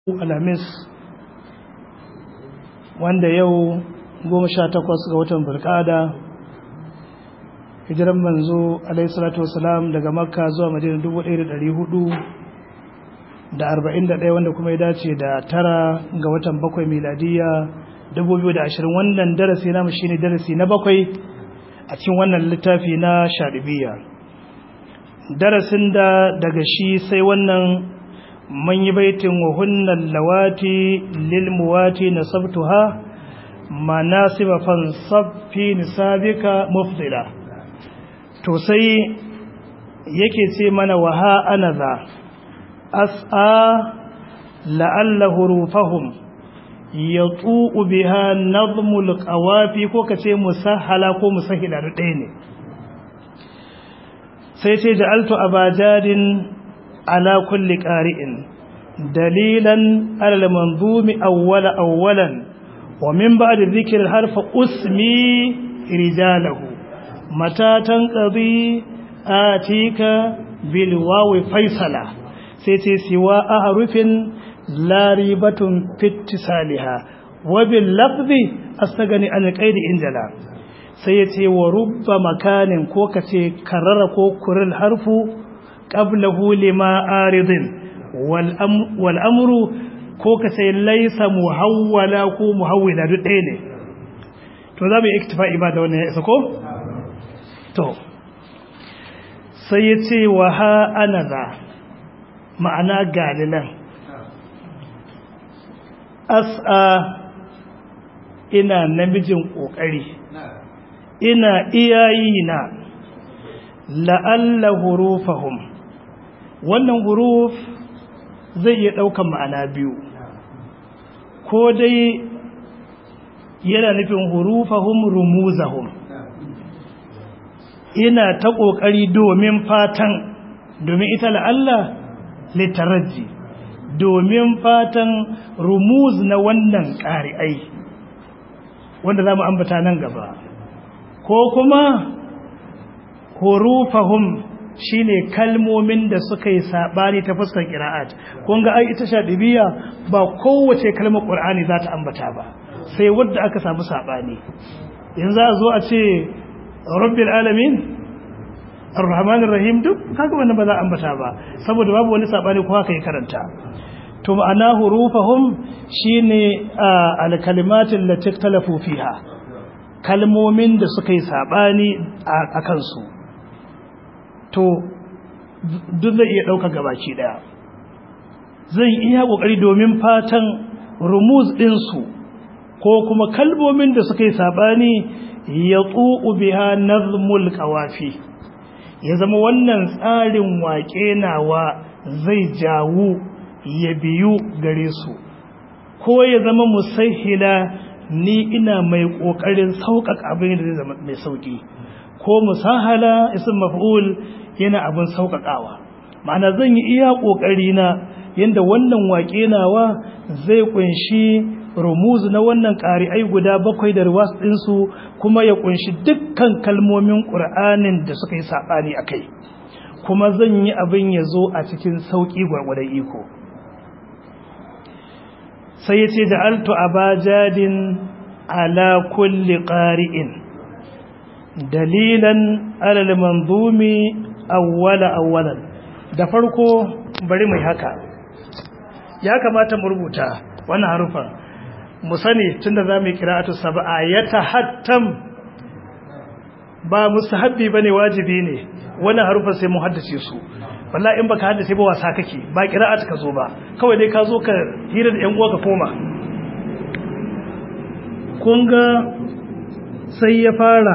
alhamis wanda yau goma sha takwas ga watan bulkada hijiran manzo alaihissalatu wasalam daga makka zuwa madina dubu ɗaya da ɗari hudu da arba'in da ɗaya wanda kuma ya dace da tara ga watan bakwai miladiya dubu biyu da ashirin wannan darasi namu shine darasi na bakwai a cikin wannan littafi na shaɗibiya darasin da daga shi sai wannan man yi baitin wa hunnan lawati lilmuwati na sabtuha manasiba fansabfi nisabika mufdila to sai yake ce mana wa ha ana za as'a la'alla hurufahum ya tsu'u biha nazmul qawafi ko kace musahhala ko musahila da ɗaya ne sai ce ja'altu abajadin على كل قارئ دليلا على المنظوم أول أولا ومن بعد ذكر الحرف أسمي رجاله متى تنقضي آتيك بالواو فيصلة سيتي سوى أحرف لا ريبة في اتصالها وباللفظ أستغني عن القيد إنجلا سيتي ورب مكان كوكتي كرر كوكر الحرف qablahu lima aridin wal amru ko ka sai laisa muhawwala ko muhawwila duk ɗaya ne to za mu yi iktifa'i ba da wannan ya isa ko to sai ya ce wa ha ana za ma'ana galilan as'a ina namijin ƙoƙari ina iyayi na la'alla hurufahum wannan huruf zai iya ɗaukan ma'ana biyu ko dai yana nufin hurufahum rumuzahum ina ta ƙoƙari domin fatan domin ita la'alla litaraji domin fatan rumuz na wannan ƙari'ai wanda za mu ambata nan gaba ko kuma hurufahum shine kalmomin da suka yi sabani ta fuskar qira'at kun ga ai ita shadibiya ba kowace kalmar qur'ani za ta ambata ba sai wanda aka samu sabani yanzu a zo a ce rabbil alamin arrahmanir rahim duk kaga wannan ba za a ambata ba saboda babu wani sabani ko haka ya karanta to ma'ana hurufahum shine al-kalimatul lati ikhtalafu fiha kalmomin da suka yi sabani a kansu to duk zai iya ɗauka gabaki ɗaya zai iya ƙoƙari domin fatan rumuz ɗinsu ko kuma kalmomin da suka yi saɓani ya tsu'u biha nazmul ƙawafi ya zama wannan tsarin waƙe nawa zai jawo ya biyu gare su ko ya zama musahila ni ina mai ƙoƙarin sauƙaƙa abin da zai zama mai sauƙi ko musahala isin maf'ul yana abin sauƙaƙawa ma'ana zan yi iya ƙoƙari na yadda wannan waƙe nawa zai ƙunshi rumuz na wannan ƙari'ai guda bakwai da ruwas ɗinsu kuma ya ƙunshi dukkan kalmomin ƙur'anin da suka yi saɓani a kai kuma zan yi abin ya zo a cikin sauƙi gwargwadon iko sai ya ce da altu abajadin ala kulli ƙari'in dalilan alal manzumi awwala awwalan da farko bari mai haka ya kamata mu rubuta wannan harufan mu sani tunda zamu yi qira'atu sab'a yatahattam ba mustahabbi bane wajibi ne wannan harufan sai mu haddace su wallahi in baka haddace ba wasa kake ba qira'atu ka zo ba kawai dai ka zo ka hira da yan uwa ka koma kun ga sai ya fara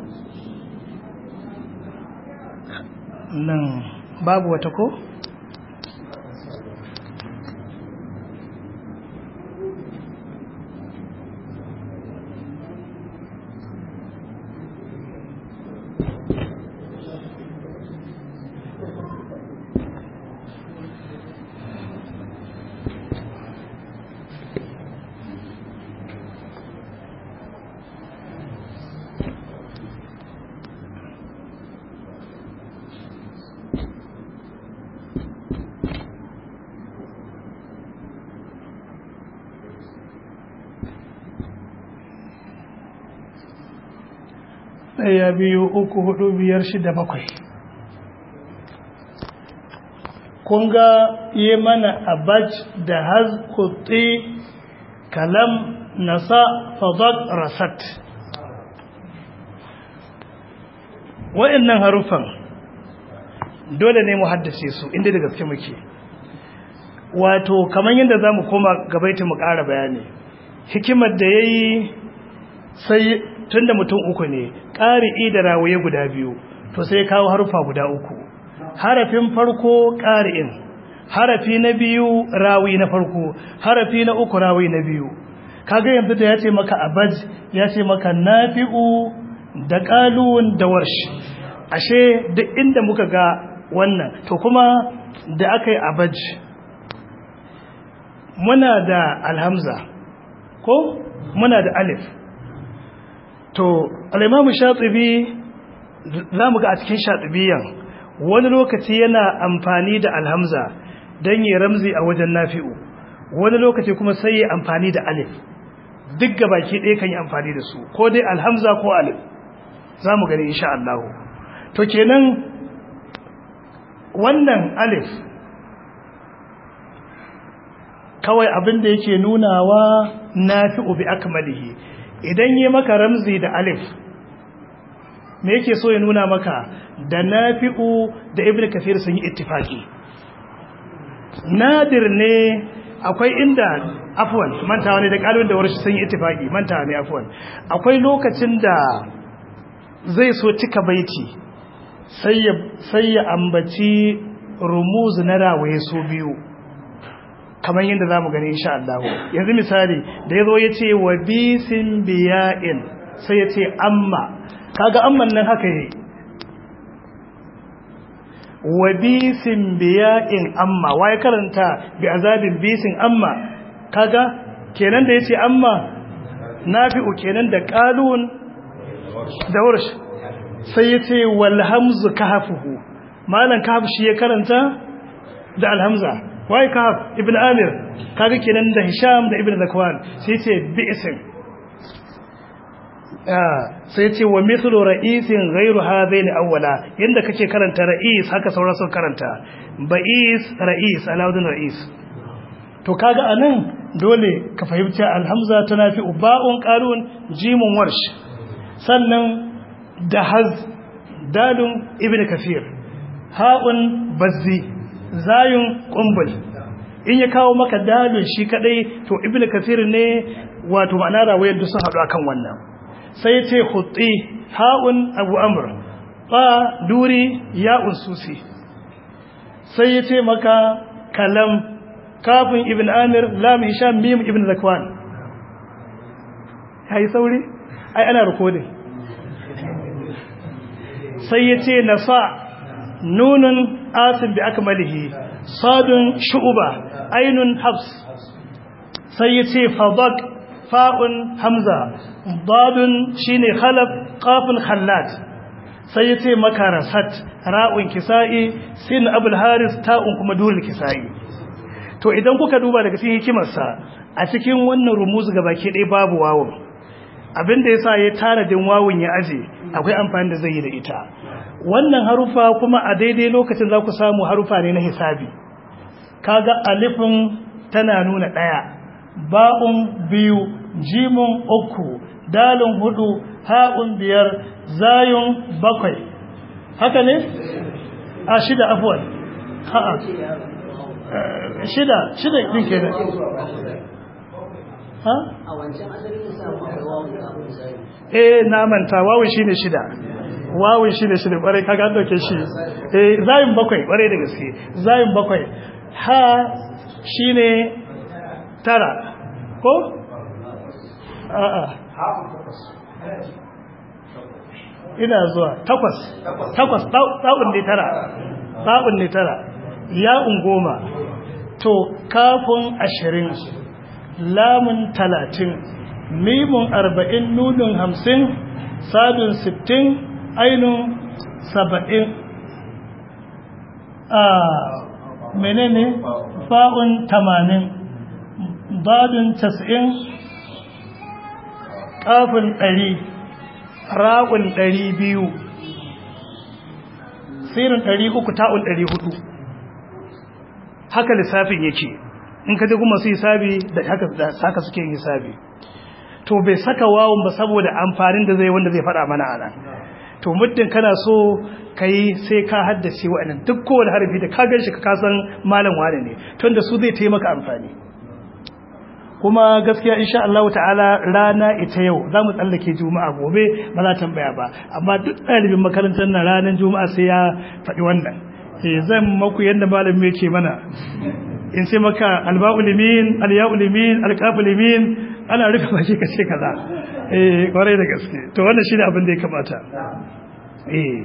nan babu wata ko? ɗaya biyu uku hudu biyar shida bakwai kun ga yi mana abaj da haz kutti kalam nasa fadak rasat wa'annan harufan dole ne mu haddace su inda da gaske muke wato kamar yadda za mu koma gabaita mu ƙara bayani hikimar da ya yi sai tun da mutum uku ne ƙari'i da rawaye guda biyu to sai kawo harufa guda uku harafin farko ƙari'in harafi na biyu rawi na farko harafi na uku rawi na biyu kaga yanzu da ya ce maka abaj ya ce maka nafi'u da ƙalun da warshi ashe duk inda muka ga wannan to kuma da aka yi abaj muna da alhamza ko muna da alif to al'imamu shatibi za mu ga a cikin shatibiyan wani lokaci yana amfani da alhamza don yi ramzi a wajen nafi'u wani lokaci kuma sai yi amfani da alif duk baki ɗaya kan yi amfani da su ko dai alhamza ko alif za mu gani insha Allah to kenan wannan alif kawai abin da yake nunawa nafi'u bi akmalihi idan yi maka ramzi da alif me yake so ya nuna maka da nafi'u da ibnu kafir sun yi ittifaki nadir ne akwai inda afwan mantawa ne da kalbin da warshi sun yi ittifaki mantawa ne afwan akwai lokacin da zai so cika baiti sai ya sai ya ambaci rumuz na rawaye su biyu kamar yadda za mu gani insha Allah yanzu misali da ya zo ya ce wa bisin biya'in sai ya ce amma kaga amman nan haka yi wa bisin biya'in amma wa ya karanta bi azabin bisin amma kaga kenan da ya ce amma nafi'u kenan da kalun da warsh sai ya ce walhamzu kahafuhu malan kahaf shi ya karanta da alhamza wai kahaf ibn amir kaga kenan da hisham da ibn zakwan sai ce bi'sin sai ce wa mithlu ra'isin ghayru hadaini awwala yanda kake karanta ra'is haka sauran sun karanta ba'is ra'is alawdin ra'is to kaga anan dole ka fahimci alhamza tana fi ba'un qalun jimun warsh sannan da haz dalun ibn kafir ha'un bazzi zayun kumbul in ya kawo maka dalun shi kadai to ibnu kasir ne wato ma'ana rawayar da sun hadu akan wannan sai ce khutti haun abu amr fa duri ya'un susi sai ya ce maka kalam kafin ibn amir lam hisham mim ibn zakwan kai sauri ai ana recording sai ya ce nasa nunun asin bi akmalihi sadun shu'uba ainun habs sai yace fadak fa'un hamza dadun shine khalaf qafun khallat sai yace makarasat ra'un kisa'i sin abul haris ta'un kuma dul kisa'i to idan kuka duba daga cikin hikimarsa a cikin wannan rumuzu gabaki ɗaya babu wawun abinda yasa ya tanadin wawun ya aje akwai amfani da zai yi da ita wannan harufa kuma a daidai lokacin za ku samu harufa ne na hisabi kaga alifin tana nuna ɗaya ba'un biyu jimun uku dalin hudu ha'un biyar zayun bakwai haka ne a shida afuwan ha'a shida shida ɗin ke ha? a wancan asali da samu akwai wawon kafin misali eh na manta wawun shine shida wawun shine shida kwarai kaga an dauke shi eh zayin bakwai kwarai da gaske zayin bakwai ha shine tara ko a'a ina zuwa takwas takwas ta'un ne tara ta'un ne tara ya'un goma to kafin ashirin lamun talatin mimun arba'in nunin hamsin sadun sittin ainun saba'in a menene fa'un tamanin badun tas'in ƙafin ɗari ra'un ɗari biyu sirin ɗari uku ta'un ɗari hudu haka lissafin yake in ka ji kuma su hisabi da haka suke yin hisabi to bai saka wawun ba saboda amfanin da zai wanda zai faɗa mana a nan to muddin kana so ka yi sai ka haddace wa'annan duk kowane harfi da ka gan shi ka kasan malam wane ne tun da su zai taimaka amfani kuma gaskiya insha Allah ta'ala rana ita yau za mu tsallake juma'a gobe ba za tambaya ba amma duk ɗalibin makarantar na ranar juma'a sai ya faɗi wannan eh zan maku yadda malami yake mana in sai maka alba'ul limin alya'ul limin alqaful limin ana rufe baki kace kaza eh kwarai da gaske to wannan shine abin da ya kamata eh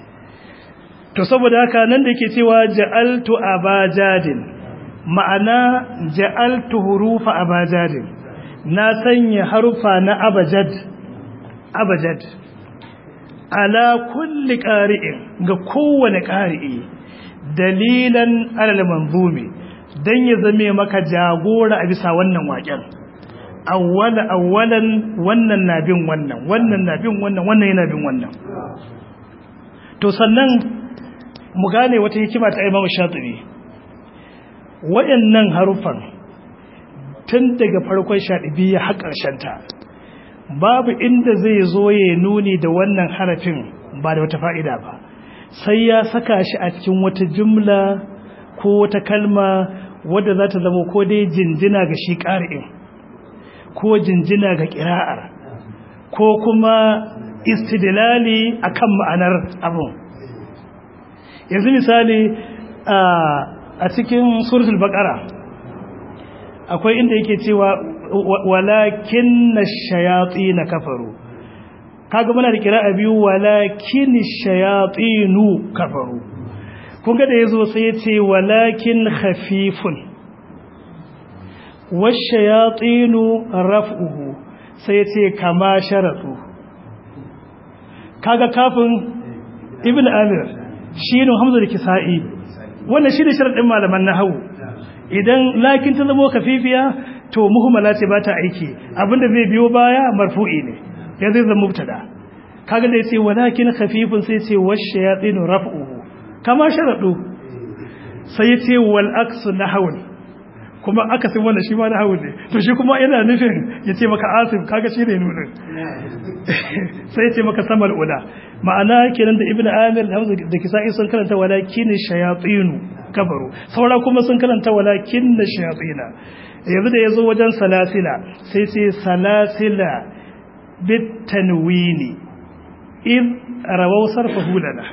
to saboda haka nan da yake cewa ja'altu abajadin ma'ana ja'altu hurufa abajadin na sanya harufa na abajad abajad ala kulli qari'in ga kowane qari'i dalilan alal manzumi dan ya zame maka jagora a bisa wannan waken awwala awwalan wannan na bin wannan wannan na bin wannan wannan yana bin wannan to sannan mu gane wata hikima ta Imam Shatibi wayannan harufan tun daga farkon Shatibi har ƙarshen ta babu inda zai zo ya nuni da wannan harafin ba da wata fa'ida ba sai ya saka shi a cikin wata jumla ko wata kalma wadda za ta zama ko dai jinjina ga shi ƙari'in ko jinjina ga ƙira'ar ko kuma istidilali akan ma'anar abin yanzu misali a cikin suratul baqara akwai inda yake cewa walakin na kafaru kaga muna da kira'a biyu walakin shayatinu kafaru kun ga da yazo sai ya ce walakin khafifun washayatinu raf'uhu sai ya ce kama sharatu kaga kafin ibn amir shi ne hamza da kisa'i wannan shi ne sharadin malaman nahwu idan lakin ta zama kafifiya to muhimmala ce ba ta aiki abinda zai biyo baya marfu'i ne ya zai zama mubtada kaga da yace walakin khafifun sai yace washayatin raf'uhu kama sharadu sai yace wal aksu nahwun kuma akasin wannan shi ma nahwun ne to shi kuma yana nufin yace maka asim kaga shi ne nunin sai yace maka samal ula ma'ana kenan da ibnu amir hamza da kisa'i sun karanta walakin shayatin kafaru saura kuma sun karanta walakin shayatina yanzu da yazo wajen salasila sai sai salasila bitanwini in rawau sarfahu lana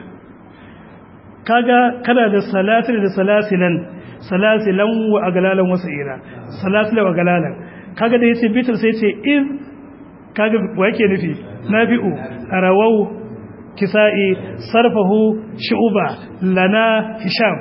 kaga kana da salatil da salasilan salasilan wa aglalan wasa'ira salasilan wa aglalan kaga da yace bitul sai yace in kaga wa yake nufi nafi'u rawau kisa'i sarfahu shu'ba lana hisham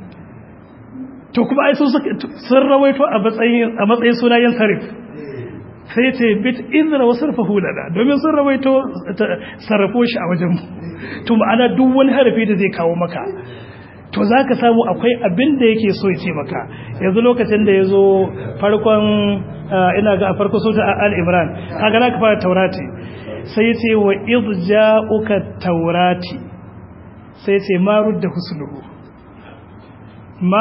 to kuma ai sun sun rawaito a matsayin a matsayin sunayen sarif sai ce bit izra wa sarfahu lana domin sun rawaito sarrafo shi a wajen mu to ma'ana duk wani harafi da zai kawo maka to zaka samu akwai abin da yake so ya ce maka yanzu lokacin da yazo farkon ina ga a farko sura al-imran kaga naka fara taurati sai ya ce wa idja'uka taurati sai ya ce ma rudda husnuhu ma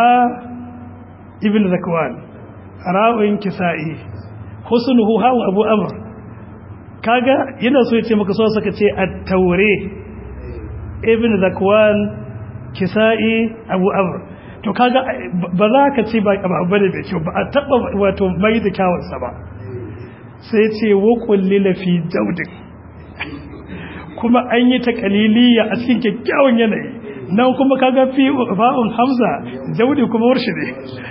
ibn zakwan ra'in kisa'i husnuhu hawa abu amr kaga yana so yace maka so saka ce at-taure ibn zakwan kisa'i abu amr to kaga ba za ka ce ba abu bane da kyau ba a taba wato mai da kyawun sa ba sai ce wa kullila fi daudin kuma an yi ta kaliliya a cikin kyakkyawan yanayi nan kuma kaga fi fa'un hamza jaudi kuma warshi ne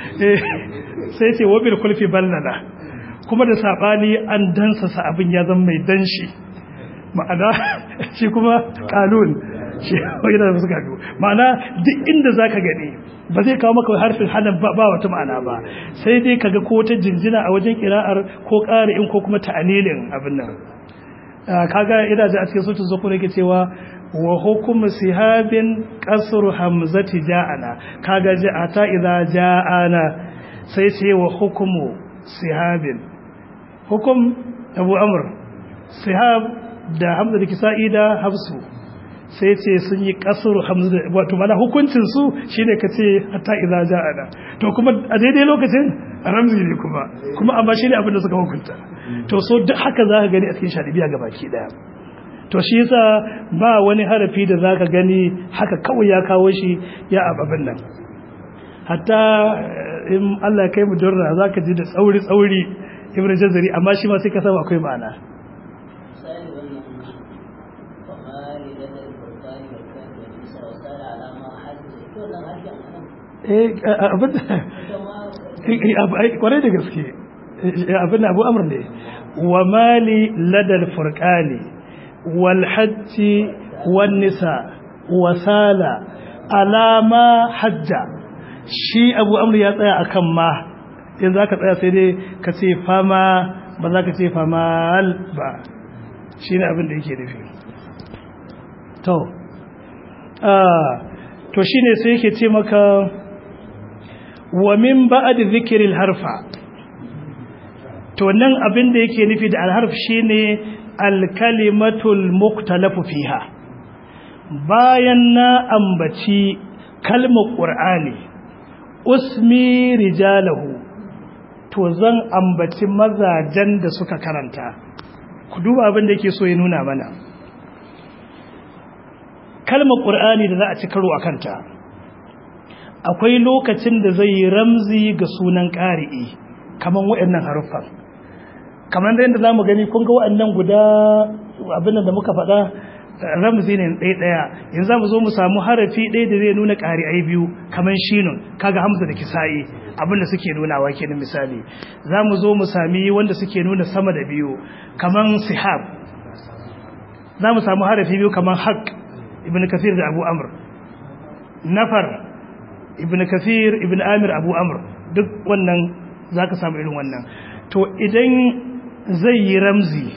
sai ce wa bil kulfi ballala kuma da sabani an dansa sa abin ya zama mai danshi ma'ana shi kuma kalun shi yana da suka biyu ma'ana duk inda zaka gani ba zai kawo maka harfin hanan ba wata ma'ana ba sai dai kaga ko ta jinjina a wajen kira'ar ko ƙari'in ko kuma ta'anilin abin nan kaga ina ji a cikin sautin zuku ne ke cewa wa hukum sihabin qasru hamzati ja'ana kaga ja'ata idza ja'ana sai ce wa hukumu sihabin hukum abu amr sihab da hamza da kisa'i da hafsu sai ce sun yi kasuru hamza da wato mana hukuncin su shine ka ce hatta idza ja'ana to kuma a daidai lokacin ramzi ne kuma kuma amma shine abin da suka hukunta to so duk haka zaka gani a cikin shadibiya gabaki daya to shi yasa ba wani harafi da zaka gani haka kawai ya kawo shi ya ababin nan hatta in Allah ya kai mu durra zaka ji da tsauri tsauri ibn jazari amma shi ma sai ka samu akwai ma'ana misali wannan famali da da burkani da kan da bisa wa sala alama hajji to nan harshen anan eh abin da ita ma kwarai da gaske abin da abu amur ne wa mali ladal furqani wal hajji wan nisa wa sala alama hajja shi abu amur ya tsaya akan ma in za ka tsaya sai dai ka ce fama ba za ka ce famal ba shi ne abin da yake nufi to to shi ne sai yake ce maka wa min ba'ad zikril harfa to nan abin da yake nufi da alharf shine alkalimatul muktalafu fiha bayan na ambaci kalmar qur'ani usmi rijalahu to zan ambaci mazajen da suka karanta ku duba abin da yake so ya nuna mana kalmar qur'ani da za a ci karo a kanta akwai lokacin da zai yi ramzi ga sunan ƙari'i kamar waɗannan haruffan kamar da yadda za mu gani kun ga waɗannan guda abin da muka faɗa ramzi ne ɗaya ɗaya yanzu za mu zo mu samu harafi ɗaya da zai nuna ƙari'ai biyu kamar shinun kaga hamza da kisa'i abin da suke nunawa kenan misali za mu zo mu sami wanda suke nuna sama da biyu kamar sihab za mu samu harafi biyu kamar haq ibn kafir da abu amr nafar ibn kafir ibn amir abu amr duk wannan za ka samu irin wannan to idan zai yi ramzi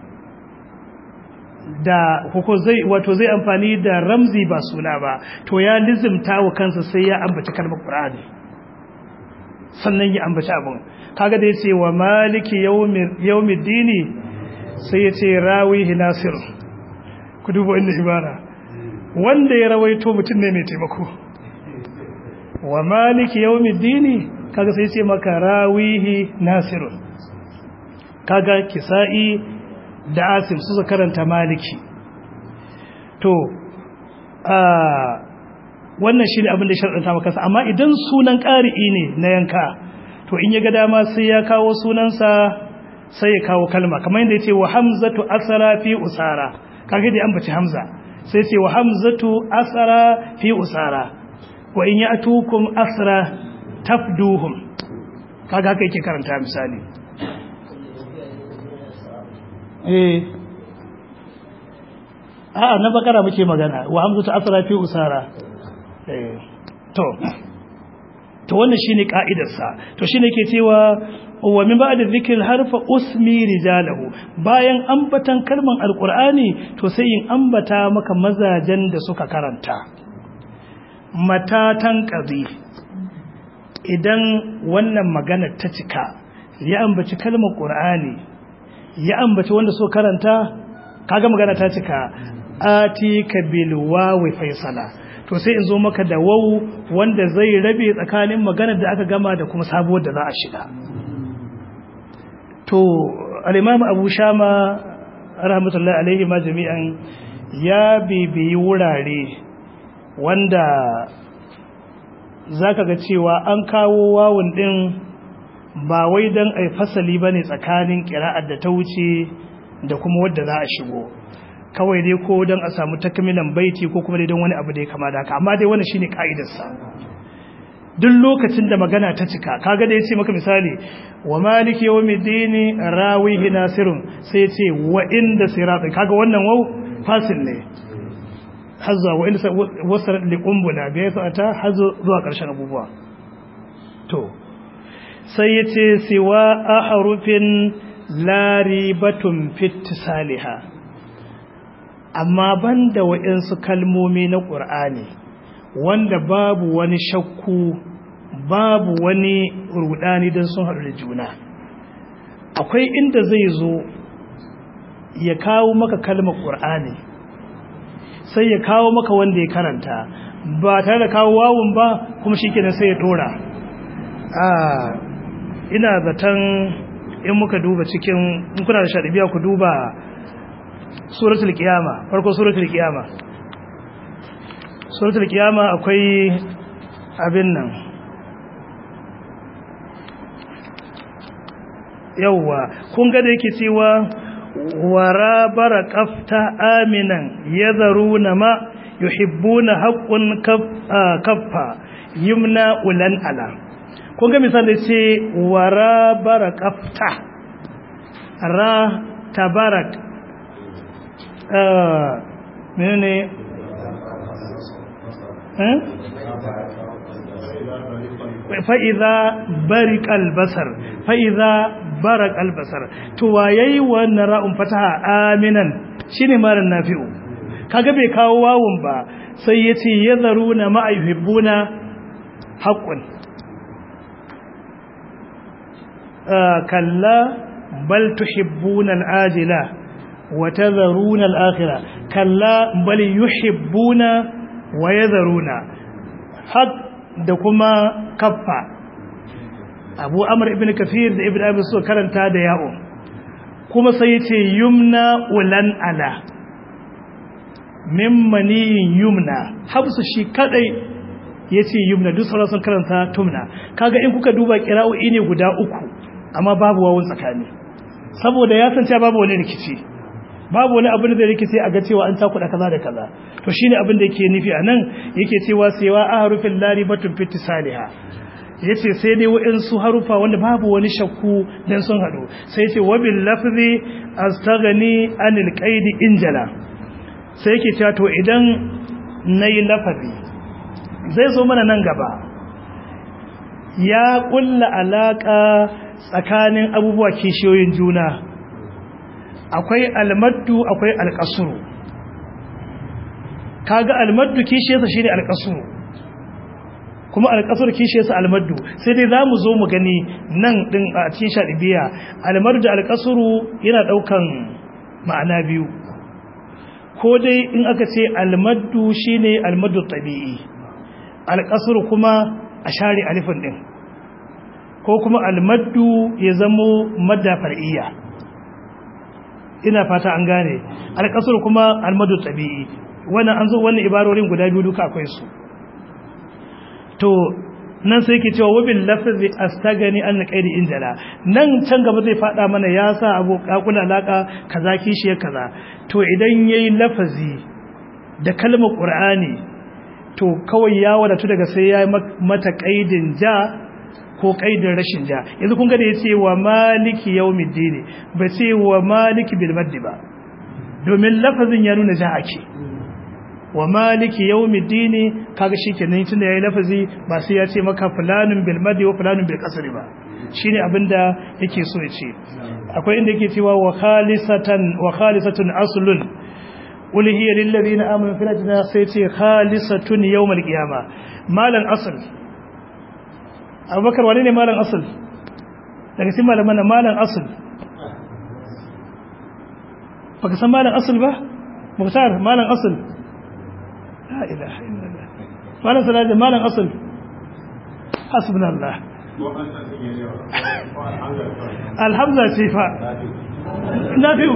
da ko zai wato zai amfani da ramzi ba suna ba to ya lizimta wa kansa sai ya ambaci kalmar qur'ani sannan ya ambaci abun kaga da yace wa maliki yawmiddini sai yace rawihi nasir ku duba inda ibara wanda ya rawaito mutum ne mai taimako wa maliki yawmiddini kaga sai ce maka rawihi nasirun kaga kisa'i da asim su karanta maliki to a wannan shine abin da sharɗanta maka amma idan sunan ƙari'i ne na yanka to in ya ga dama sai ya kawo sunansa sai ya kawo kalma kamar yadda yace wa hamzatu asara fi usara kaga dai an bace hamza sai ce wa hamzatu asara fi usara wa in ya'tukum asra tafduhum kaga haka yake karanta misali eh a na bakara muke magana wa hamzatu asra fi usara eh to to wannan shine ka'idarsa to shine ke cewa wa min ba'da dhikr harfa usmi rijalahu bayan ambatan kalman alqur'ani to sai in ambata maka mazajen da suka karanta matatan qadi idan wannan magana ta cika ya ambaci kalmar qur'ani ya ambaci wanda so karanta kaga magana ta cika atika bil wawi faisala to sai in zo maka da wawu wanda zai rabe tsakanin maganar da aka gama da kuma sabuwar da za a shiga to al-imam abu shama rahmatullahi alaihi ma jami'an ya bibiyi wurare wanda zaka ga cewa an kawo wawun din ba wai dan ai fasali bane tsakanin qira'ar da ta wuce da kuma wadda za a shigo kawai dai ko don a samu takamilan baiti ko kuma dai don wani abu da ya kama da haka amma dai wannan shine ka'idarsa duk lokacin da magana ta cika kaga da yace maka misali wa maliki yawmiddin rawihi nasirun sai yace wa inda sirat kaga wannan wau fasil ne hazza wa inda wasar li qumbula bi ta hazo zuwa karshen abubuwa to sai yace siwa ahrufin la ribatun fit salihah amma banda waɗansu kalmomi na ƙur'ani wanda babu wani shakku babu wani rudani don sun haɗu da juna akwai inda zai zo ya kawo maka kalmar ƙur'ani sai ya kawo maka wanda ya karanta ba tare da kawo wawun ba kuma shi kenan sai ya ɗora ina zaton in muka duba cikin in kuna da shaɗibiya ku duba suratul kiyama farko suratul kiyama suratul kiyama akwai abin nan yauwa kun ga da yake cewa wara bara kafta aminan yadharuna ma yuhibbuna haqqun kaffa yumna ulan ala kun ga misali ce wara bara kafta ra tabarak menene fa'iza barik albasar fa'iza barak albasar to wayayi wannan ra'un fataha aminan shine maran nafi'u kaga bai kawo wawun ba sai yace yadharuna ma'ayhibbuna haqqun kalla bal tuhibbuna al'ajila wa tadharuna al'akhirah kalla bal yuhibbuna wa yadharuna haq da kuma kaffa abu amr ibn kafir da ibn abi suka karanta da ya'o kuma sai yace yumna ulan ala mimmani yumna habsu shi kadai yace yumna duk sauran sun karanta tumna kaga in kuka duba qira'o'i ne guda uku amma babu wawun tsakani saboda ya san cewa babu wani rikici babu wani abin da rikici a ga cewa an takuda kaza da kaza to shine abin da yake nufi anan yake cewa sewa ahrufil laribatun fitisaliha yace sai dai wa'insu harufa wanda babu wani shakku dan sun hadu sai yace wabil lafzi astaghni anil qaid injala sai yake cewa to idan nayi lafazi zai zo mana nan gaba ya kulla alaka tsakanin abubuwa kishiyoyin juna akwai almaddu akwai alqasru kaga almaddu kishiyarsa shine alqasru kuma alƙasar kishiyarsa almaddu sai dai za mu zo mu gani nan ɗin a cikin shaɗibiya almaddu da alƙasuru yana ɗaukan ma'ana biyu ko dai in aka ce almaddu shine almaddu tabi'i alƙasuru kuma a share alifin ɗin ko kuma almaddu ya zamo madda far'iyya ina fata an gane alƙasuru kuma almaddu tabi'i wannan an zo wannan ibarorin guda biyu duka akwai su to nan sai yake cewa wabil lafzi astagani an qaidi injala nan can gaba zai fada mana ya sa abu kakula alaka kaza kishi kaza to idan yayi lafazi da kalmar qur'ani to kawai ya wadatu daga sai ya mata qaidin ja ko qaidin rashin ja yanzu kun ga da yace wa maliki yawmiddin ba ce wa maliki bil maddi ba domin lafazin ya nuna ja ake wa maliki yawmiddin kaga shikenan tunda yayi lafazi ba sai ya ce maka fulanun bil madi wa fulanun bil qasr ba shine abinda yake so ya ce akwai inda yake cewa wa khalisatan wa khalisatun aslun qul hiya lil ladina amanu fil janna sai ce khalisatun yawmal qiyama malan asl abubakar wani ne malan asl daga cikin malaman malan asl baka san malan asl ba muktar malan asl لا إله إلا الله مالا سلاجة مالا أصل حسبنا الله الحمزة شفاء نافع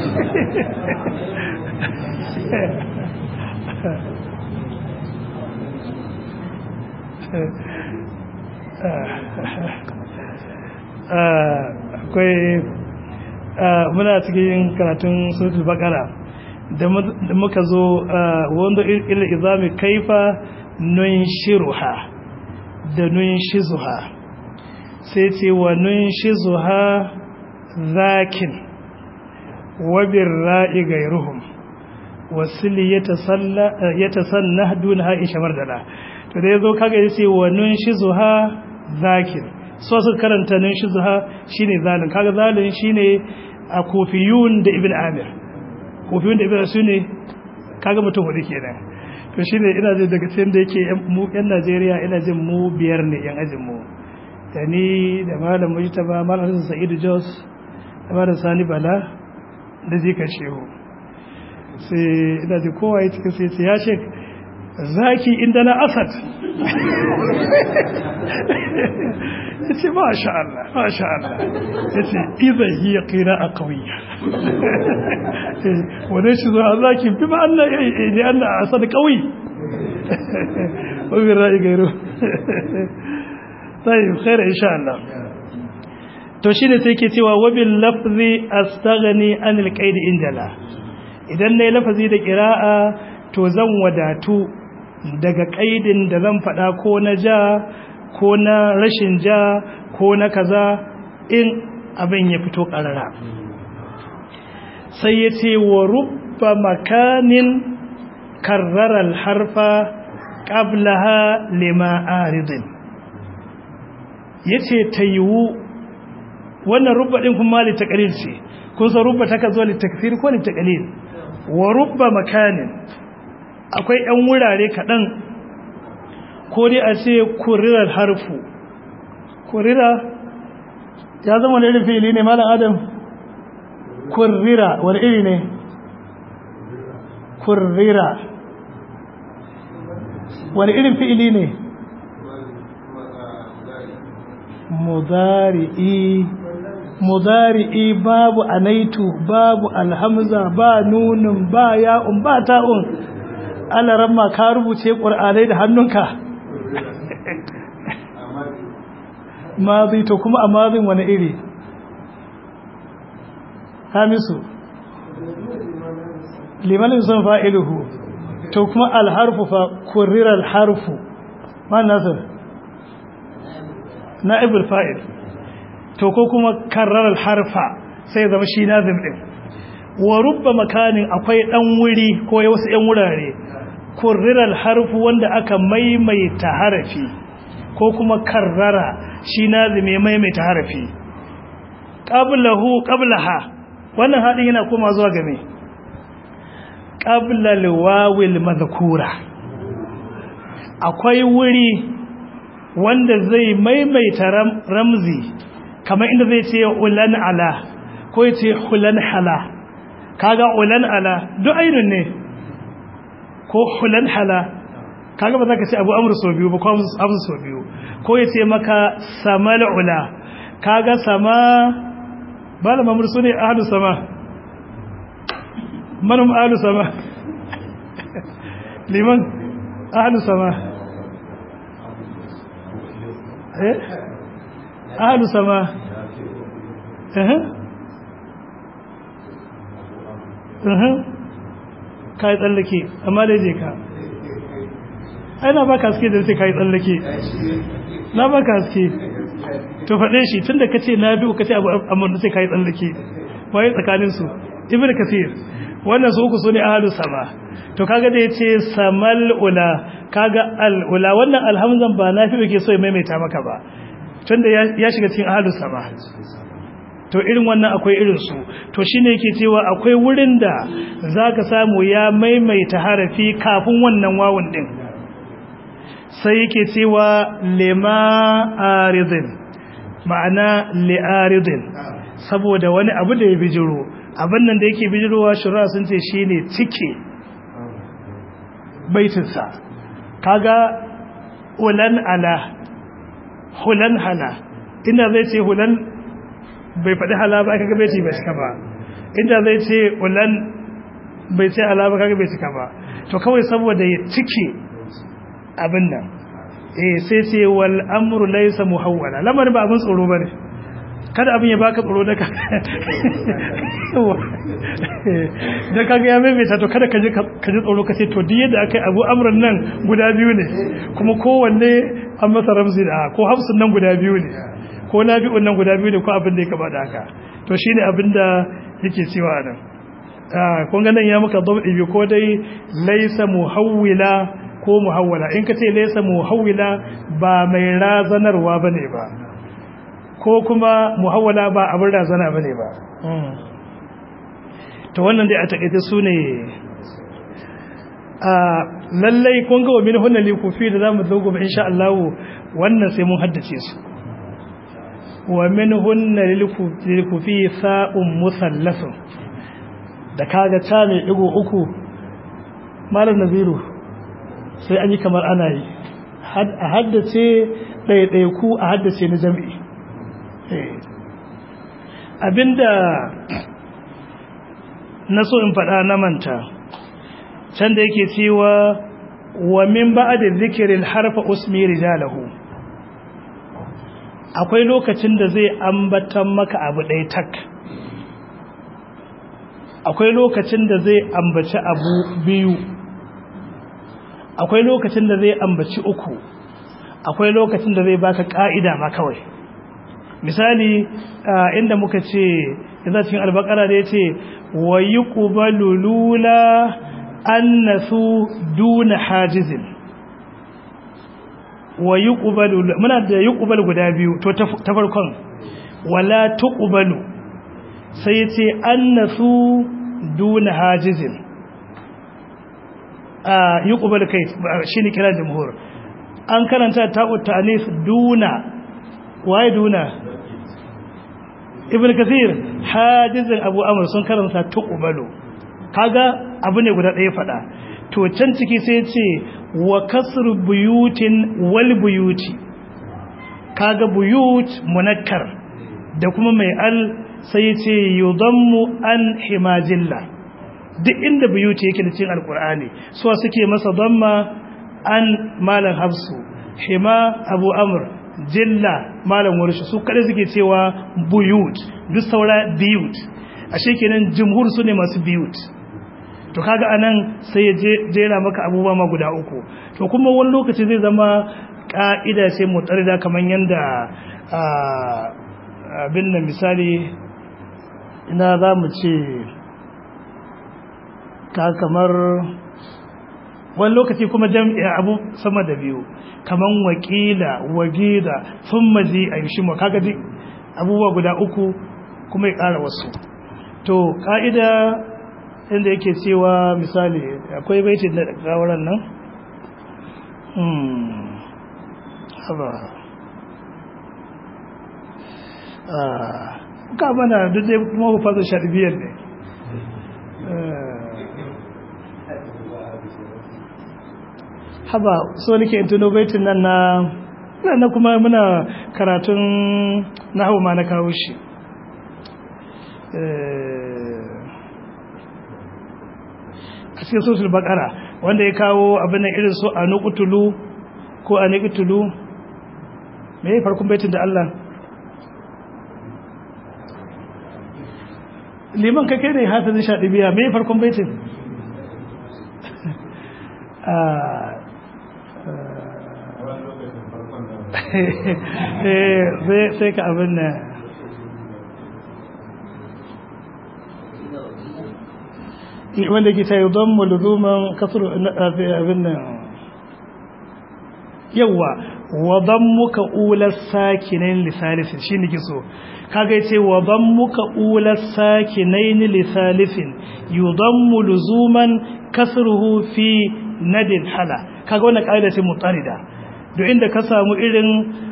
akwai muna cikin karatun suratul baqara da muka zo wanda ila izami kaifa nun shiruha da nun shizuha sai ce wa nun shizuha zakin wabin ra'i gairuhum wasili ya tasanna duna haisha mardala to da ya zo kaga ya ce wa nun shizuha zakin so su karanta nun shizuha shine zalin kaga zalin shine a kofiyun da ibn amir kofi wanda ibada su ne kaga mutum hudu kenan to shine ina jin daga cikin da yake mu yan Najeriya ina jin mu biyar ne yan ajin mu da ni da malam Mujtaba malam Sa'idu Jos da malam Sani Bala da jikan shehu sai ina ji kowa ya cikin sai ce ya shek zaki inda na asad ya ce masha Allah masha Allah ya ce iza hiya kira a kawiyya wane shi zuwa zaki fi ma Allah ya yi Allah a asad kawai wabin ra'i gairu sai khaira insha Allah to shi ne sai ke cewa wabin lafzi astaghni anil qaidi injala idan nayi lafazi da qira'a to zan wadatu daga kaidin da zan faɗa ko na ja ko na rashin ja ko na kaza in abin ya fito ƙarara sai ya ce wa rubba makanin karrarar harfa ƙablaha lima aridin ya ce ta yiwu wannan rubba ɗin kuma littakalil ce kun san rubba ta ka zo littakfir ko littakalil wa rubba makanin akwai 'yan wurare kaɗan ko dai a ce kurirar harfu kurira ya zama wani irin fili ne malam adam kurira wani iri ne kurira wani irin fi'ili ne mudari'i mudari'i babu anaitu babu alhamza ba nunun ba ya'un ba ta'un alaramma ka rubuce ƙur'anai da hannunka mazi to kuma a mazin wani iri hamisu limanin son fa'iluhu to kuma alharfu fa kurirar harfu ma nasir na'ibul fa'il to ko kuma karrarar harfa sai zama shi nazim ɗin wa rubba makanin akwai ɗan wuri ko wasu ‘yan wurare kurrirar harfu wanda aka maimaita harafi ko kuma karrara shi nazime maimaita harafi qablahu qablaha wannan hadin yana koma zuwa game qabla alwawil madhkura akwai wuri wanda zai maimaita ramzi kamar inda zai ce ulan ala ko ya ce hulan hala kaga ulan ala duk ainun ne ko hulan hala kaga ba za ka ce abu amur sau biyu ba ko amur sau biyu ko ya ce maka samal ula kaga sama ba da mamur su ne ahalu sama manum ahalu sama liman ahalu sama eh ahalu sama eh eh ka yi tsallake amma dai je ka ai na baka haske da sai ka yi tsallake na baka haske to faɗe shi tun da ka ce na biyu ka ce abu amma da sai ka yi tsallake waye tsakaninsu ibn kasir wannan su uku su ne ahalu sama to kaga da ya ce samal ula kaga al ula wannan alhamzan ba na fi ke so ya maimaita maka ba tun da ya shiga cikin ahalu sama to irin wannan akwai irin su to shine yake cewa akwai wurin da zaka samu ya maimaita harafi kafin wannan wawun din sai yake cewa lima aridin ma'ana li'aridin saboda wani abu da ya bijiro abin nan da yake bijirowa shura sun ce shine cike baitinsa kaga hulan ala hulan hala inda zai ce hulan bai faɗi hala ba kaga bai ce bai cika ba inda zai ce hulan bai ce hala ba kaga bai cika ba to kawai saboda ya cike abin nan eh sai ce wal amru laysa muhawwala lamarin ba abin tsoro bane kada abin ya baka tsoro daga da kaga ya maimaita to kada ka ji tsoro ka ce to duk yadda aka yi abu amuran nan guda biyu ne kuma kowanne an masa ramzi da ko hafsun nan guda biyu ne ko na biyu nan guda biyu ne ko abin da ya kaba da haka to shine abin da yake cewa nan kun ga nan ya maka dab'i bi ko dai laysa muhawwila ko muhawwala in ka ce laysa muhawwila ba mai razanarwa bane ba ko kuma muhawwala ba abin razana bane ba to wannan dai a takaice su ne a lallai kun ga wa min hunna likufi da zamu zo gobe insha Allah wannan sai mun haddace su wa min hunna likufi sa'un musallasun da kaga ta mai digo uku malam naziru sai an yi kamar ana yi a haddace ɗaiɗaiku a haddace na jam'i abinda na so in faɗa na manta can da yake cewa wa min ba'da zikirin harfa usmi rijalahu akwai lokacin da zai ambatan maka abu ɗaya tak akwai lokacin da zai ambaci abu biyu akwai lokacin da zai ambaci uku akwai lokacin da zai baka ka'ida ma kawai misali inda muka ce yanzu cikin albakara da ya ce wa yi ƙubalu lula annasu duna hajizin wa yi ƙubalu muna da yi ƙubalu guda biyu to ta farkon wala tuƙubalu sai ce annasu duna hajizin a yi ƙubalu kai shi ne kira jamhur an karanta ta'ut ta'anis duna waye duna ibn kathir hajizin abu amr sun karanta tuqbalu kaga abu ne guda ɗaya fada to can ciki sai ce wa kasru buyutin wal buyuti kaga buyut munakkar da kuma mai al sai ce yudammu an himajilla duk inda buyuti yake da cikin alqur'ani so suke masa damma an malan hafsu hima abu amr jilla malam warshi su kada suke cewa buyut duk saura biyut ashe kenan jumhur su ne masu biyut to kaga anan sai ya jera maka abubuwa ma guda uku to kuma wani lokaci zai zama ka'ida sai mutarida kamar yanda abin nan misali ina za mu ce ka kamar wani lokaci kuma jam'i'a abu sama da biyu kaman wakila wagida sun mazi a yi shima kaga duk abubuwa guda uku kuma ya ƙara wasu to ƙa'ida inda yake cewa misali akwai baitin da gawaran nan haba ka mana duk dai kuma ku fasa shaɗi biyar ne haba so nake in tuno baitin nan na na kuma muna karatun nahwu ma na kawo shi a cikin sosul bakara wanda ya kawo abin nan irin so a nukutulu ko a nukutulu me ya farkon baitin da Allah liman kake ne hafizin shaɗi biya me ya farkon baitin sai ka abin na wanda ke ta yi don muluzuman kasar abin nan yawa wadan muka ular sakinain lisalifin shi ne kiso kaga ce wadan muka ular sakinain lisalifin yudan muluzuman kasruhu fi nadin hala kaga wannan kaida ce mutarida duk inda ka samu irin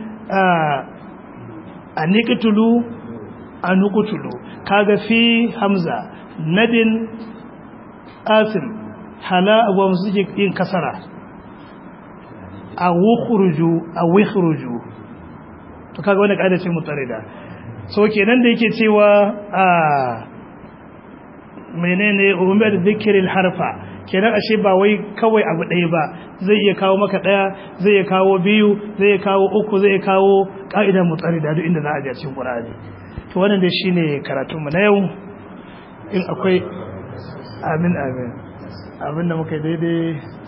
a niqtulu a nuqtulu kaga fi hamza nadin asim hala abuwa musu suke yin kasara a wukhruju a wikhruju to kaga wannan kaida ce mutarida so kenan da yake cewa a menene umar zikirin harfa kenan ashe ba wai kawai abu ɗaya ba zai iya kawo maka ɗaya zai iya kawo biyu zai iya kawo uku zai iya kawo ƙa'idar mutsari da duk inda za a ji a cikin ƙur'ani to wannan dai shine karatunmu na yau in akwai amin amin abin da muka daidai